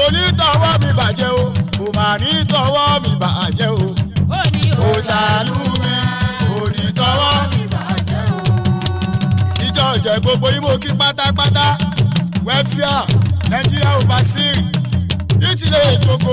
ní tọwọ́ mi bàjẹ́ o kò mà ní tọwọ́ mi bàjẹ́ o ó ní kò ṣàlù mi kò ní tọwọ́ mi. ìjọ ọ̀jẹ̀ gbogbo yín mo kí pátápátá wẹ́fíà nàìjíríà ò bá sí ní tilẹ̀ ìjoko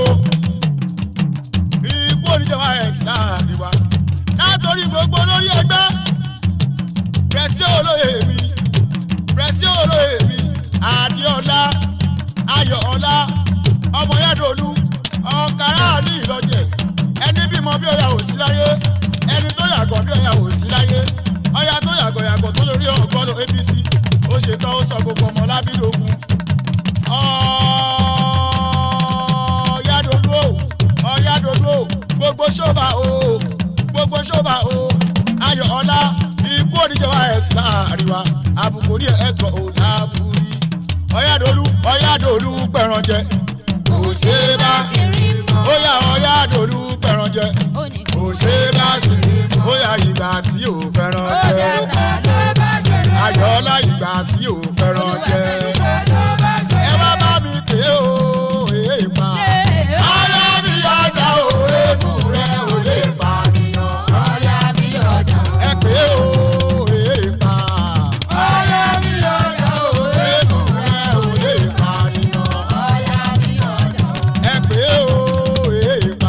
ikú oníjọba rẹ̀ ti láàrin wa látòrí gbogbo lórí ẹgbẹ́ pẹ̀sí olóye mi pẹ̀sí olóye mi adéọlá ayọ̀ọ́lá ọmọ yàdọ̀lú ọ̀kàrà ní ìlọ́jẹ̀ ẹni bímọ bí ọ̀yà ò sí láyé ẹni tó yàgò bí ọ̀yà ò sí láyé ọ̀yà tó yàgò yàgò tó lórí ọ̀gbọ́n apc ó ṣetán ó sọ gbogbo ọmọ lábídógún ọ̀yàdọ̀lú o ọ̀yàdọ̀lú o gbogbo ṣọ́ba o gbogbo ṣọ́ba o ayọ̀ọ́lá ikú oníjọba ẹ̀ sí láàrin wa àbùkù ní ẹ̀kọ́ ò lábúrí ọ̀yàdọ̀lú ọ̀yàdọ̀lú pẹ̀ràn jẹ kò ṣe é bá ó yà ọ̀yàdọ̀lú pẹ̀ràn jẹ ó ní kò ṣe é bá sí ó yà ìgbà tí ò fẹ́ràn jẹ ayọ̀ọ́lá ìgbà tí ò fẹ́ràn jẹ ẹ wá bá mi pè é o èèpà ara mi yàgbà o èèkùn rẹ ò lè pànìyàn ẹ pè é o èèpà èèkùn rẹ ò lè pànìyàn ẹ pè é o èèpà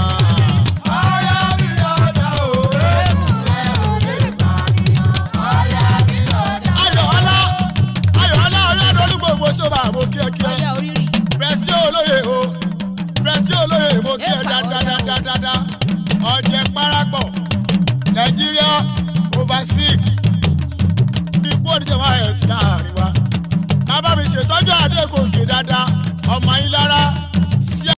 ayọ̀ọ́lá ayọ̀ọ́lá ọlọ́dún olúgbòǹgbò sọ́ba àmọ́ kíákíá ọjà orírì pẹ̀sí olóye o pẹ̀sí olóye mo kí ẹ dáadáadáa ọ̀jẹ̀ parapọ̀ nàìjíríà overseas bí ikú oníjọba ẹ̀ ti láàrin wa bàbá mi ṣètọ́jú àdégòkè dáadáa ọmọ yín lára